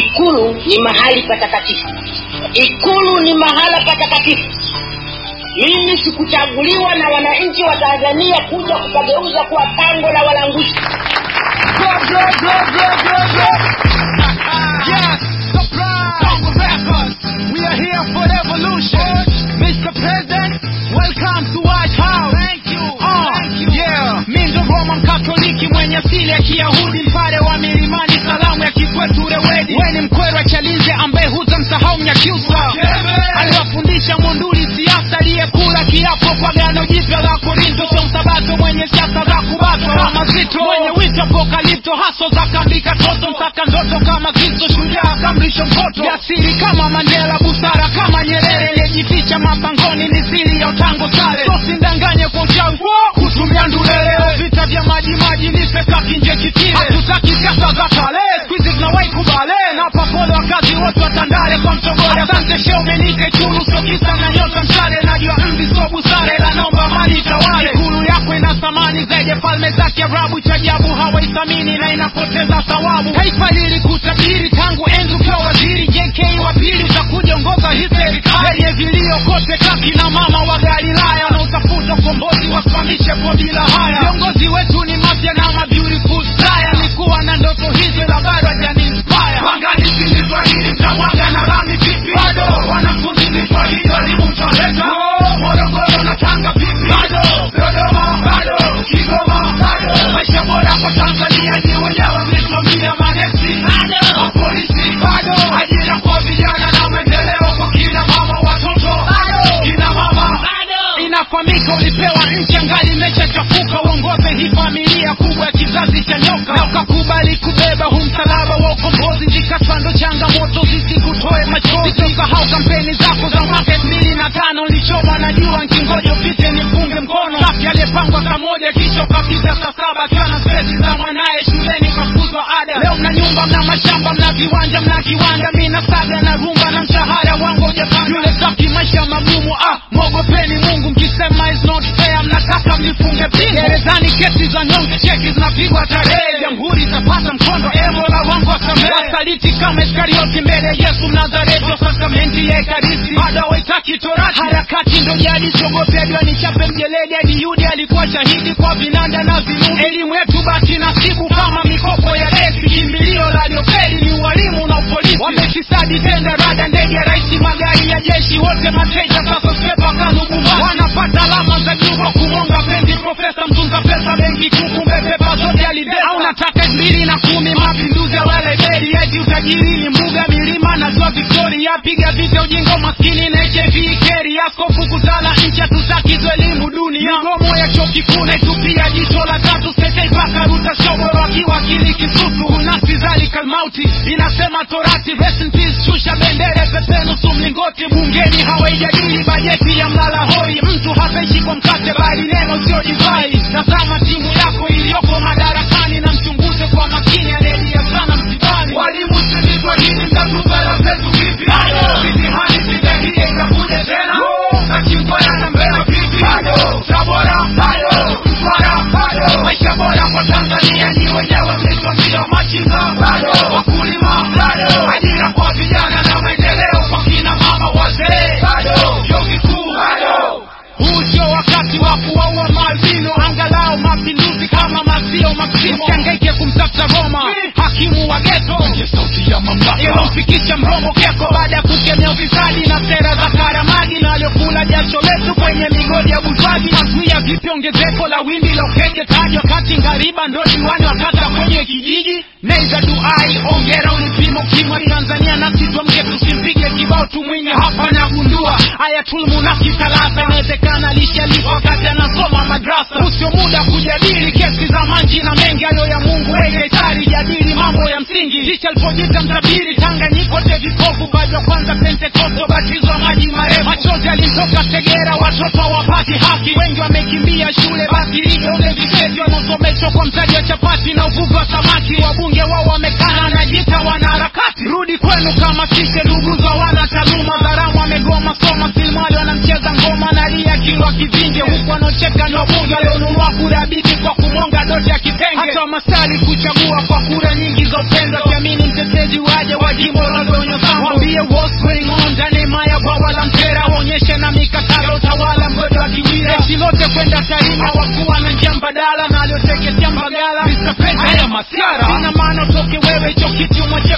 ikulu ni mahali patakatifu ikulu ni mahala patakatifu mimi sikuchaguliwa na wananchi wa tanzania kuja kukageuza kuwa pango la walanguzi yes, surprise! Bongo Records, we are here for revolution. Mr. President, welcome to White House. Thank you, uh, thank you. Yeah, mi ndo Roman Katoliki mwenye asili ya Kiyahudi, mpare wa milimani, salamu ya kikwetu rewedi. We ni mkwerwa Chalinze ambaye hutamsahau Mnyakyusa aliwafundisha Monduli siasa, aliyekula kiapo kwa gano jipya la Korinto, sio msabato mwenye siasa za kubatwa wa mazito, mwenye wito apokalipto, haso za kandika toto, mtaka ndoto kama Kristo, shujaa kamrisho mpoto, jasiri kama Mandela, busara kama Nyerere, aliyejificha mapangoni, ni siri ya utango sare, tosindanganye kwa uchawi kutumia ndulele, vita vya maji maji, nipe kaki nje kitile, hatutaki siasa za kale, squeeze tunawahi kubale, na papole wakazi wote wa Tandale kwa mtogole, asante sheo menike chunu, sio kisa na nyota mshale, najua mvi sio busara, ila naomba mali tawale, ikulu yako ina thamani zaidi ya falme za Kiarabu, cha ajabu hawaithamini na inapoteza thawabu. Taifa lilikutabiri tangu enzi ukiwa waziri, JK wa pili utakuja ongoza hii serikali yenye vilio kote, kaki na mama wa Galilaya wanaotafuta ukombozi wasimamishe kodi la haya. Viongozi wetu ni mafya na ma beautiful style, nikuwa na ndoto hizi la bado hajani inspire. Wanganisi ni Swahili mtamwaga na rami vipi? Bado wanafunzi ni Swahili walimu mtaleta Morogoro na Tanga vipi? Bado Dodoma bado Kigoma bado maisha bora kwa Tanzania ni wenyewe mlisimamia manesi bado mapolisi bado ajira kwa vijana na maendeleo kwa kina mama watoto bado kina mama bado inafahamika ulipewa nchi angali imeshachafuka uongoze hii familia kubwa ya kizazi cha nyoka na ukakubali kubeba huu msalaba wa ukombozi jikasando changamoto zisikutoe machozi usisahau kampeni zako za mwaka elfu mbili na tano lichoma najua nkingoja upite nipunge mkono safi aliyepangwa saa moja kisha ukapita saa saba akiwa na stresi za mwanaye shuleni kafuzwa ada leo mna nyumba mna mashamba mna viwanja mna kiwanda mi na saga na rumba na mshahara wangu ujapanga yule safi maisha magumu ah mwogopeni mungu mkisema is not fair mnataka mlifunge pingu gerezani kesi za nyonge cheki zinapigwa tarehe jamhuri itapata mkondo emola wangu wasamehe wasaliti kama iskarioti mbele ya yesu mnazareti wasakramenti ya ekaristi bado hawaitaki torati harakati ndo jadi siogope ajua ni chape mjeledi hadi yudi alikuwa shahidi kwa vinanda na vinubi elimu yetu basi nasibu kama mikopo ya resi kimbilio la liofeli ni ualimu na upolisi wamefisadi tenda rada ndege ya raisi magari ya jeshi wote mateja sasa sepa kanubumba wanapata alama za juu kwa kumonga pendi profesa mtunza pesa benki kuu kumbe pepa zote alibeba au nataka elfu mbili na kumi mapinduzi ya wale beri eti utajiri ni mbuga milima na ziwa victoria piga vita ujinga maskini na hiv keri askofu kuzala nchi hatutaki tu elimu dunia migomo ya chuo kikuu naitupia jicho la tatu setei paka ruta shoboro akiwa akili kisusu unasi zalika mauti inasema torati rest in peace shusha bendera pepe nusu mlingoti bungeni hawaijadili bajeti ya mlala hoi mtu hataishi kwa mkate bali neno sio divai tazama timu yako iliyoko madarakani na mchunguze kwa makini anaelia sana msibani walimu silizwa hili mtatupela zetu vipi mitihani sidahie itakuja tena na chimboya na mbea vipi tabora bado mtwara bado maisha bora kwa tanzania ni wenyewe mlisimamia machinga bado wakulima bado ajira kwa vijana na maendeleo kwa kina mama wazee bado vyuo vikuu bado huu sio wakati wa kuwaua maalbino angalau mapinduzi kama masio maksimo siangaike kumtafuta roma hakimu wa geto sauti ya mamlaka ilomfikisha mromo keko baada ya kukemea ufisadi na sera za karamagi na waliokula jasho letu kwenye migodi ya buzwagi nazuia vipi ongezeko la wimbi la ukenge taji wakati ngariba ndo diwani wakata kwenye kijiji neiza duai ongera ulipimo kimwa tanzania nasi tuamke tusimpige kibao tumwinye hapa nagundua ayatulmunafiki talata inawezekana lishalifa wakati anasoma madrasa usio muda kujadili kesi za manji na mengi ayo ya mungu wegetari jadili mambo ya msingi ticha alipojita mtabiri tanganyikote vikovu bado kwanza pentekosto batizwa maji marefu machozi alimtoka segera watoto wapati haki wengi wamekimbia shule basi hivyo ule viseti wanaosomeshwa kwa mtaji wa chapati na uvuvi wa samaki wabunge wao wamekana na jita wanaharakati rudi kwenu kama sisi ndugu za wana taaluma dharamu wamegoma soma silmali wanamcheza nacheza ngoma nalia kilwa kivinje huku wanaocheka ni wabunge walionunua kura bibi kwa kumonga doti ya kitenge hata masali kuchagua kwa kura nyingi za upendo akiamini mtetezi waje wa jimbo lilonyosamba wambie what's going on ndani maya bwawa la mpera waonyeshe na mikataba utawala mgodo wa kiwira jeshi lote kwenda tarima wakuwa na njia mbadala na alioteketea mbagala Mr. President, haya masiara ina maana utoke wewe hicho kiti umwache